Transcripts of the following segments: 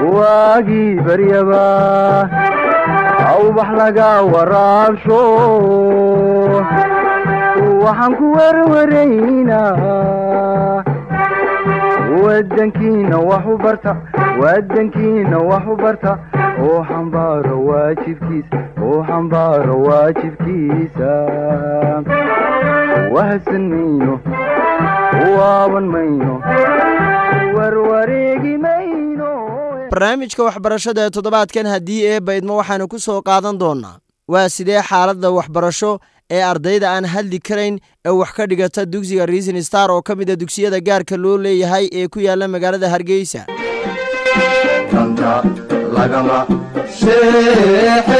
waagii baryaba awbax laga waraabsho waxaan ku werwaraynaa wadankiina wax u barta wadankiina wax u barta oo xambaaro waajibkiisa oo xambaaro waajibkiisa wahadsan mayno waaban mayno warwareegi mayno barnaamijka waxbarashada ee toddobaadkan haddii eebba idmo waxaanu ku soo qaadan doonnaa waa sidee xaaladda waxbarasho ee ardayda aan hadli karayn ee wax ka dhigata dugsiga riisin star oo ka mida dugsiyada gaarka loo leeyahay ee ku yaalla magaalada hargeysa danta lagama sheexe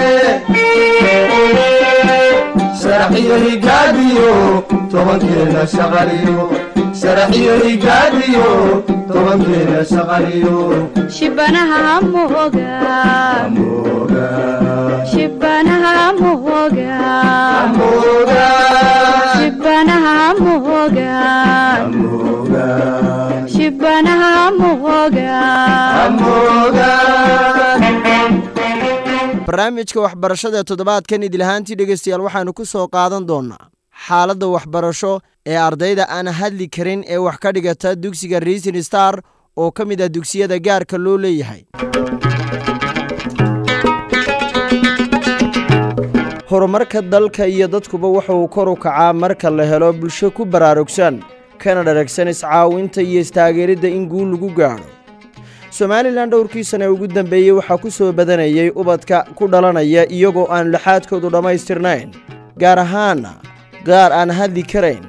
sharaxiyo higaadiyo tobankeena shaqaliyo sharaxiyo higaadiyo tobankeena shaqaliyo shibanaha moga mooga shibanaha moga mooga shibanaha moga mooga shibanaha moga mooga barnaamijka waxbarashada ee toddobaadkan idilahaantii dhegeystayaal waxaanu ku soo qaadan doonnaa xaaladda waxbarasho ee ardayda aan hadli karin ee wax ka dhigata dugsiga riisin star oo ka mid ah dugsiyada gaarka loo leeyahay horumarka dalka iyo dadkuba waxa uu kor u kacaa marka la helo bulsho ku baraarugsan kana dharagsan iscaawinta iyo istaageeridda in guul lagu gaadho somalilan dhowrkii sane ugu dambeeyey waxaa ku soo badanayay ubadka ku dhalanaya iyagoo aan laxaadkoodu dhammaystirnayn gaar ahaana qaar aan hadli karayn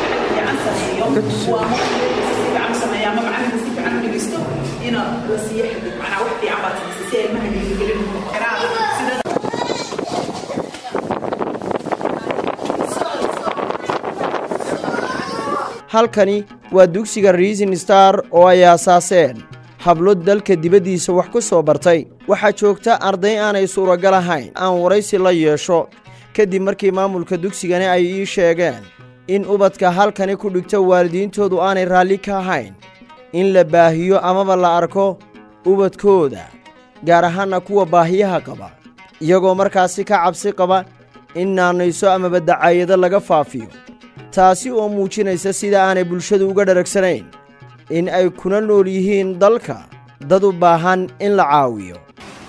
halkani waa dugsiga riisin star oo ay aasaaseen hablo dalka dibaddiisa wax ku soo bartay waxaa joogta arday aanay suuragal ahayn aan waraysi la yeesho kadib markii maamulka dugsigani ay ii sheegeen in ubadka halkani ku dhigta waalidiintoodu aanay raalli ka ahayn in la baahiyo amaba la arko ubadkooda gaar ahaana kuwa baahiyaha qaba iyagoo markaasi ka cabsi qaba in naanayso amaba dacaayado laga faafiyo taasi oo muujinaysa sida aanay bulshadu uga dharagsanayn in ay kuna nool yihiin dalka dad u baahan in la caawiyo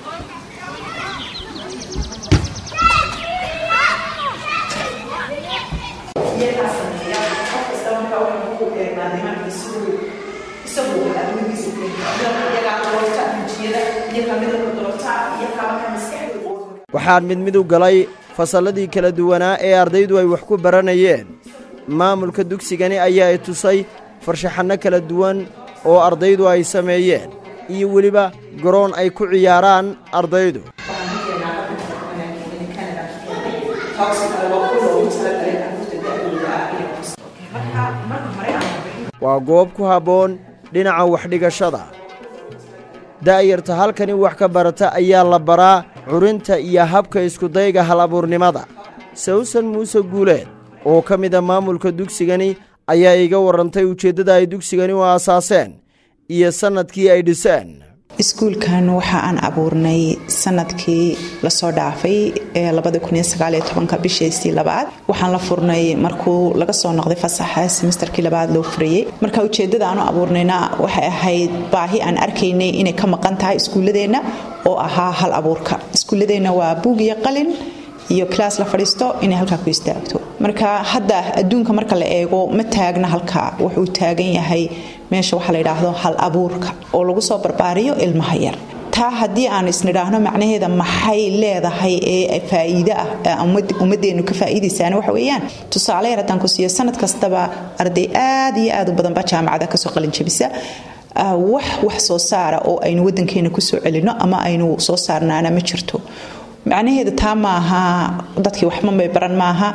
waxaan mid mid u galay fasalladii kala duwanaa ee ardaydu ay wax ku baranayeen maamulka dugsigani ayaa i tusay farshaxanno kala duwan oo ardaydu ay sameeyeen iyo weliba garoon ay ku ciyaaraan ardaydu waa goob ku habboon dhinaca waxdhigashada da'yarta halkani wax ka barata ayaa la baraa curinta iyo habka iskudayga hal abuurnimada sawsan muuse guuleed oo ka mid a maamulka dugsigani ayaa iga warrantay ujeeddada ay dugsigani u aasaaseen iyo sannadkii ay dhiseen iskuulkan waxa aan abuurnay sanadkii lasoo dhaafay ee bishiisii labaad waxaan la furnay markuu laga soo noqday fasaxa semesterkii labaad loo furayey marka ujeedada aanu abuurnayna waxay ahayd baahi aan arkaynay inay ka maqan tahay iskuulladeenna oo ahaa hal abuurka iskuulladeenna waa buug iyo qalin iyo class la fadhiisto inay halkaa ku istaagto marka hadda adduunka marka la eego ma taagna halkaa wuxuu taagan yahay meesha waxaa la yidhaahdo hal abuurka oo lagu soo barbaariyo ilmaha yar taa haddii aan isnidhaahno macnaheeda maxay leedahay ee faa'iide ah ummadeennu ka faa'iidaysaana waxa weeyaan tusaale yar haddaan ku siiyo sanad kastaba arday aad iyo aad u badanba jaamacada kasoo qalinjabisa wax wax soo saara oo aynu wadankeena kusoo celino ama aynu soo saarnaana ma jirto macnaheeda taa maaha dadkii waxmabay baran maaha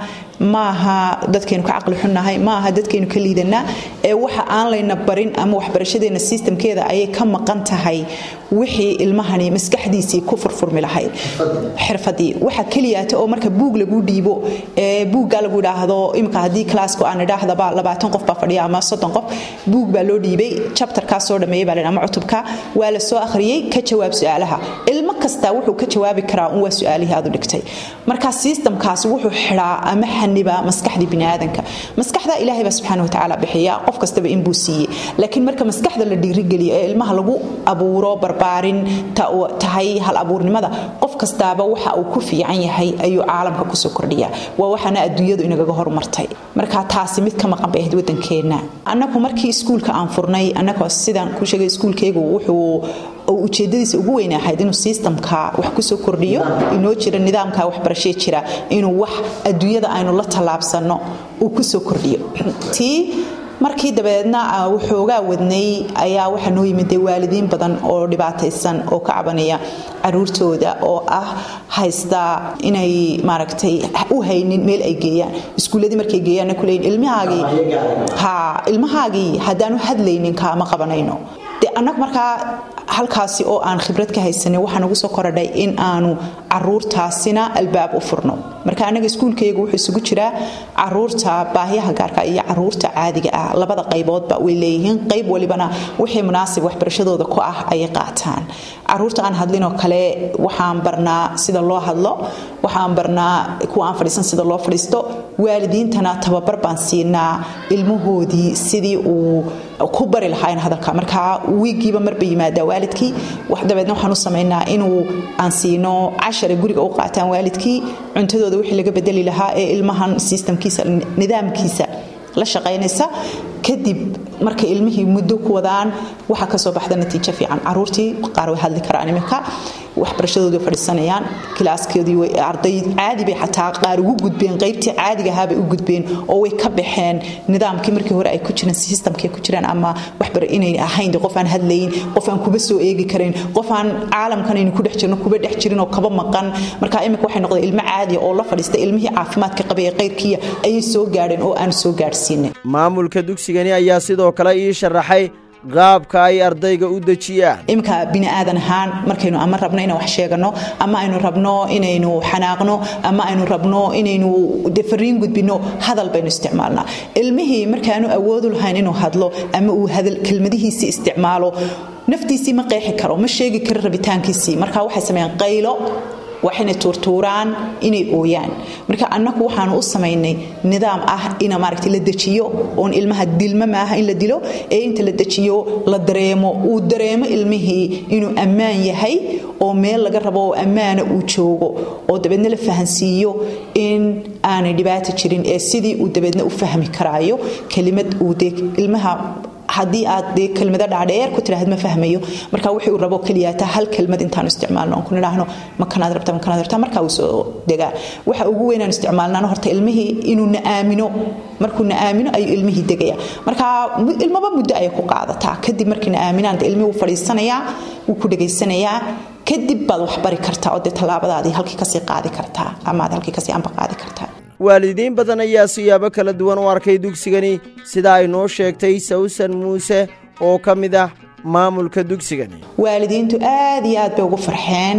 maaha dadkaynu ka caqli xunnahay maaha dadkaynu ka liidanaa ee waxa aan layna barin ama waxbarashadeena sistamkeeda ayay ka maqan tahay wixii ilmahani maskaxdiisii ku furfurmi lahayd xirfadii waxa keliyaata oo marka buug lagu dhiibo ee buugga lagu idhaahdo imika haddii claasku aan idhaahdaba labaatan qof baa fadhiya ama soddon qof buug baa loo dhiibay chapterkaas soo dhameeyay baa ama cutubka waa la soo akhriyey ka jawaab su-aalaha ilmo kasta wuxuu ka jawaabi karaa un waa su-aalihii aad u dhigtay marka sistamkaasi wuxuu xidhaa ama xanibaa maskaxdii biniaadanka maskaxda ilaahay baa subxaana watacaala bixiya qof kastaba inbuu siiyey laakiin marka maskaxda la dhiirigeliyo ee ilmaha lagu abuuro barbaarin tahay hal abuurnimada qof kastaaba waxa uu ku fiican yahay ayuu caalamka kusoo kordhiya waa waxaana adduunyadu inagaga horumartay marka taasi mid ka maqan bay ahayd wadankeena annagu markii iskuulka aan furnay annagoo sidaan ku sheegay iskuulkaygu wuxuu ujeedadiisa ugu weyn ahayd inuu sistamka wax kusoo kordhiyo inoo jira nidaamka waxbarashee jira inuu wax adduunyada aynu la tallaabsanno uu kusoo kordhiyo tii markii dabeedna waxoogaa wadnay ayaa waxaa noo yimid dee waalidiin badan oo dhibaataysan oo ka cabanaya caruurtooda oo ah haysta inay maaragtay u haynin meel ay geeyaan iskuulladii markay geeyaanna kuleeyin ilmahaagii ha ilmahaagii haddaanu hadlaynin kaama qabanayno de annagu markaa halkaasi oo aan khibrad ka haysanin waxaa nagu soo korodhay in aanu caruurtaasina albaab u furno marka annaga iskuulkaygu wuxuu isugu jiraa caruurta baahiyaha gaarka iyo caruurta caadiga ah labada qayboodba way leeyihiin qayb walibana wixii munaasib waxbarashadooda ku ah ayay qaataan caruurta aan hadlinoo kale waxaan barnaa sida loo hadlo waxaan barnaa kuwa aan fadhiisan sida loo fadhiisto waalidiintana tababar baan siinaa ilmahoodii sidii uu ku bari lahaa hadalka marka wiigiiba marba yimaadaa waalidkii dabeedna waxaan u samaynaa inuu aan siino cashara guriga u qaataan waalidkii cuntadooda wixii laga bedeli lahaa ee ilmahan sistamkiisa nidaamkiisa la shaqaynaysa kadib markay ilmihii muddo ku wadaan waxaa kasoo baxda natiijo fiican caruurtii qaar way hadli karaan iminka waxbarashadoodii fadhiisanayaan kilaaskeedii arday caadi bay xataa qaar ugu gudbeen qaybtii caadiga ahaabay u gudbeen oo way ka baxeen nidaamkii markii hore ay ku jireen sistamkii ku jireen ama waxbar inay ahayn qof aan hadlayn qof aan kuba soo eegi karayn qof aan caalamkan aynu ku dhex jirno kuba dhex jirin oo kaba maqan marka iminka waxay noqdeen ilmo caadi oo la fadhiista ilmihii caafimaadka qabay ee qayrkiiya ayay soo gaadheen oo aan soo gaadhsiinin maamulka dugsigani ayaa sidoo kale ii sharaxay qaabka ay ardayga u dejiyaan iminka bini aadan ahaan markaynu ama rabno inaan wax sheegano ama aynu rabno inaynu xanaaqno ama aynu rabno inaynu fariin gudbino hadal baynu isticmaalnaa ilmihii markaanu awoodu lahayn inuu hadlo ama uu kelmadihiisii isticmaalo naftiisii ma qeexi karo ma sheegi karo rabitaankiisii marka waxay sameeyaan qaylo waxayna tuurtuuraan inay ooyaan marka annagu waxaanu u samaynay nidaam ah ina maaragta la dejiyo oon ilmaha dilma maaha in la dilo ee inta la dejiyo la dareemo uu dareemo ilmihii inuu ammaan yahay oo meel laga rabo oo ammaana uu joogo oo dabeedna la fahansiiyo in aanay dhibaata jirin ee sidii uu dabeedna u fahmi karaayo kelimad uu dee ilmaha haddii aad dee kelmado dhaadheer ku tiraahd ma fahmayo marka wixii uu rabo keliyaata hal kelmad intaanu isticmaalno oon ku nidhaahno makanaad rabta makanaad rabta markaa uu soo degaa waxa ugu weynaan isticmaalnaan horta ilmihii inuu na aamino markuu na aamino ayuu ilmihii degaya marka ilmaba muddo ayay ku qaadataa kadib markii na aaminaan dee ilmihii wuu fadhiisanayaa wuu ku dhegaysanayaa kadib baad wax bari kartaa oo dee tallaabadaadii halkii kasii qaadi kartaa ama aad halkii kasii amba qaadi kartaa waalidiin badan ayaa siyaabo kala duwan u arkay dugsigani sida ay noo sheegtay sawsan muuse oo ka mid ah maamulka dugsigani waalidiintu aad iyo aad bay ugu farxeen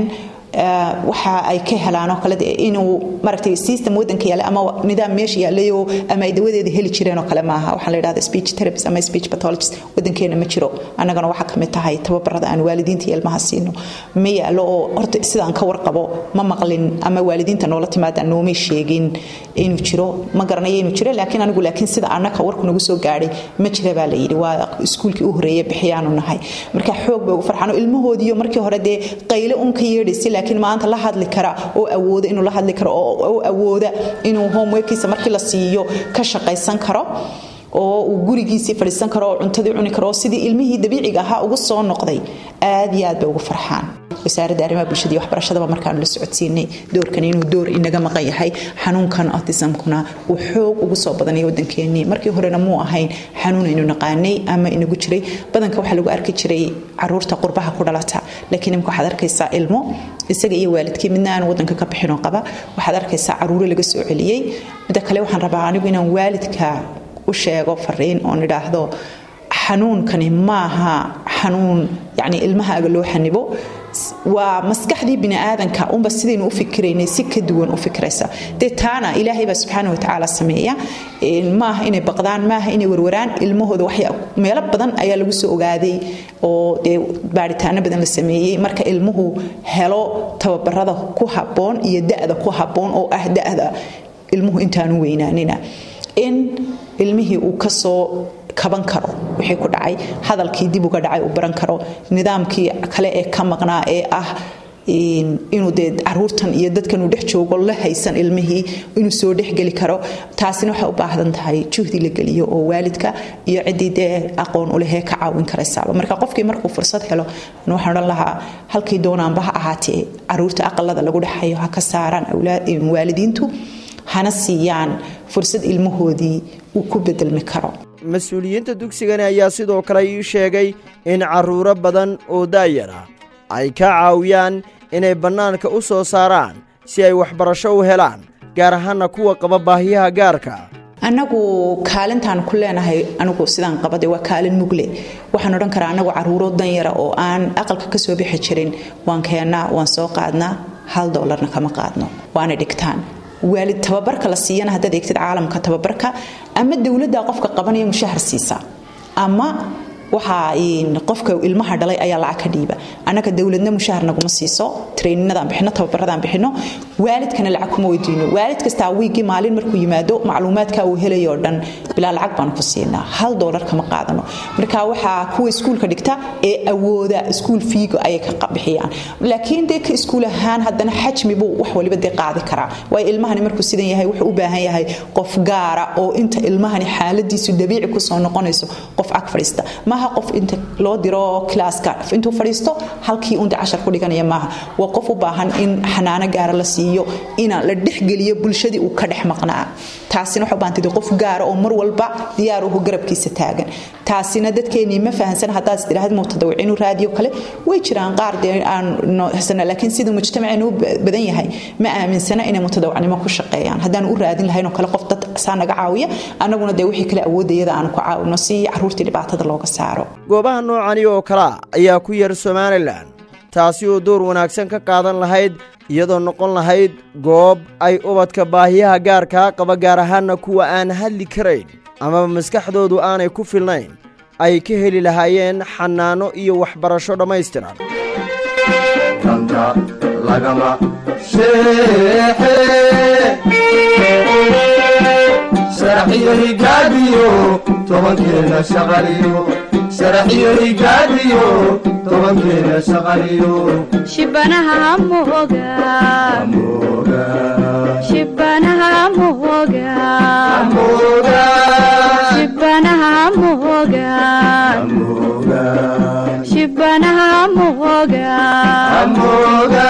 waxa ay ka helaan oo kale inuu maaragtay system wadanka yaale ama nidaam meesha yaalayo ama ay dawadeeda heli jireen oo kale maaha waxaa la yidhahda speech therapist ama speech pathologist wadankeena ma jiro annagana waxaa ka mid tahay tababarada aan waalidiinta iyo ilmaha siino ma yaalo oo horta sidaan ka warqabo ma maqlin ama waalidiinta noola timaada noomay sheegin inuu jiro ma garanayo inuu jiro laakiin anigu laakiin sida annaka warku nagu soo gaadhay ma jira baa la yidhi waa iskuulkii u horeeye bixiyaanu nahay marka xoog bay ugu farxaan oo ilmahoodiiyo markii hore dee qayle un ka yeedhaysay laakiin maanta la hadli kara oo awooda inuu la hadli karo oo awooda inuu homeworkiisa markii la siiyo ka shaqaysan karo oo uu gurigiisii fadhiisan karo oo cuntadii cuni karo oo sidii ilmihii dabiiciga ahaa ugu soo noqday aad iyo aad bay ugu farxaan wasaaradda arrimaha bulshada iyo waxbarashadaba markaanu la socodsiinay doorkan inuu door inaga maqan yahay xanuunkan autismkuna uu xoog ugu soo badanaya wadankeenii markii horena muu ahayn xanuun aynu naqaanay ama inagu jiray badanka waxaa lagu arki jiray caruurta qurbaha ku dhalata laakiin imka waxaad arkaysaa ilmo isaga iyo waalidkii midna aan wadanka ka bixinoo qaba waxaad arkaysaa caruuro laga soo celiyey midda kale waxaan rabaa anigu inaan waalidka u sheego fariin oon idhaahdo xanuunkani maaha xanuun yani ilmahaaga loo xanibo waa maskaxdii biniaadanka unba sidaynu u fikiraynay si ka duwan u fikraysa dee taana ilaahay baa subxaana watacaala sameeya maaha inay baqdaan maaha inay warwaraan ilmahooda waxya meelo badan ayaa lagu soo ogaaday oo dee baaritaano badan la sameeyey marka ilmuhu helo tababarada ku habboon iyo da-da ku habboon oo ah da-da ilmuhu intaanu weynaanina in ilmihii uu kasoo kaban karo wixii ku dhacay hadalkii dib uga dhacay uu baran karo nidaamkii kale ee ka maqnaa ee ah inuu dee caruurtan iyo dadkan uu dhex joogo la haysan ilmihii inuu soo dhexgeli karo taasina waxay u baahdan tahay juhdi la geliyo oo waalidka iyo ciddii dee aqoon u lehee ka caawin karaysaaba marka qofkii markuu fursad helo waxaan odhan lahaa halkii doonaanba ha ahaatee caruurta aqalada lagu dhexayo ha ka saaraan waalidiintu hana siiyaan fursad ilmahoodii uu ku bedelmi karo mas-uuliyiinta dugsigani ayaa sidoo kale ii sheegay in carruuro badan oo daayar ah ay ka caawiyaan inay bannaanka u soo saaraan si ay waxbarasho u helaan gaar ahaanna kuwa qaba baahiyaha gaarka annagu kaalintaan ku leenahay anigu sidaan qabade waa kaalin mugle waxaan odhan karaa annagu caruuro danyara oo aan aqalka ka soo bixi jirin waan keennaa waan soo qaadnaa hal doolarna kama qaadno waana dhigtaan waalid tababarka la siiyana haddaad eegtid caalamka tababarka ama dowladda qofka qabanaya mushahar siisa ama waxaa qofka ilmaha dhalay ayaa lacag ka dhiiba annaga dowladna mushahar naguma siiso treyninadaan bixino tababaradaan bixino waalidkana lacag kuma weydiino waalid kastaa wiigii maalin markuu yimaado macluumaadka uu helayoo dhan bilaa lacag baanu ku siinaa hal doolar kama qaadano marka waxaa kuwa iskuulka dhigta ee awooda iskuul fiigo ayay ka bixiyaan laakiin dee ka iskuul ahaan haddana xajmi buu wax waliba dee qaadi karaa waayo ilmahani markuu sidan yahay wuxuu u baahan yahay qof gaara oo inta ilmahani xaaladiisu dabiici kusoo noqonayso qof ag fadhiista maaha qof inta loo diro klaaska intuu fadhiisto halkii unta cashar ku dhiganaya maaha waa qof u baahan in xanaano gaara la siiyo ina la dhexgeliyo bulshadii uu ka dhex maqnaa taasina waxay u baahantay qof gaara oo mar walba diyaar uhu garabkiisa taagan taasina dadkeenii ma fahansan haddaad istiraahad mutadawiciinu raadiyo kale way jiraan qaar dee aan nohsana laakiin siduu mujtamaceenu u badan yahay ma aaminsana inay mutadawacnimo ku shaqeeyaan haddaan u raadin lahayn oo kale qof dad saa naga caawiya annaguna dee wixii kale awoodayada aan ku caawino si caruurtii dhibaatada looga saaro goobaha noocani oo kalea ayaa ku yar somalilan taasi oo door wanaagsan ka qaadan lahayd iyadoo noqon lahayd goob ay ubadka baahiyaha gaarkaa qaba gaar ahaanna kuwa aan hadli karayn amaba maskaxdoodu aanay ku filnayn ay ka heli lahaayeen xanaano iyo waxbarasho dhammaystiran danta lagama sheexe sharaxiyo higaadiyo tobankeena shaqaliyo sharaxiyo higaadiyo tobankeena shaqaliyo shibanaha moga mooga shibanaha moga mooga shibanaha moga mooga shibanaha moga mooga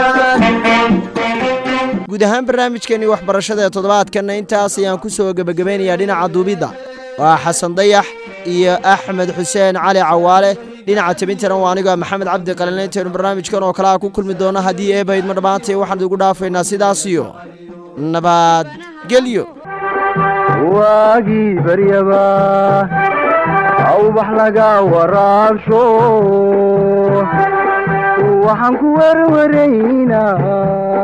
guud ahaan barnaamijkeennii waxbarashada ee toddobaadkanna intaas ayaan ku soo gebagabaynayaa dhinaca duubidda waa xasan dayax iyo axmed xuseen cali cawaale dhinaca tebintana waa aniga maxamed cabdi qalin intaynu barnaamijkan oo kale a ku kulmi doonno haddii eebaydma dhammaantay waxaan idigu dhaafaynaa sidaas iyo nabadgelyo waagii baryaba awbax laga waraabsho waxaan ku werwaraynaa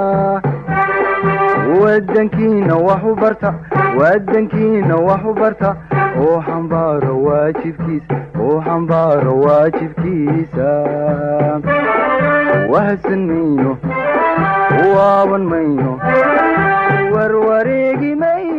wadankiina wax u barta wadankiina wax u barta oo xambaaro waajibkiisa oo xambaaro waajibkiisa wahsan mayno waaban mayno warwareegi mayno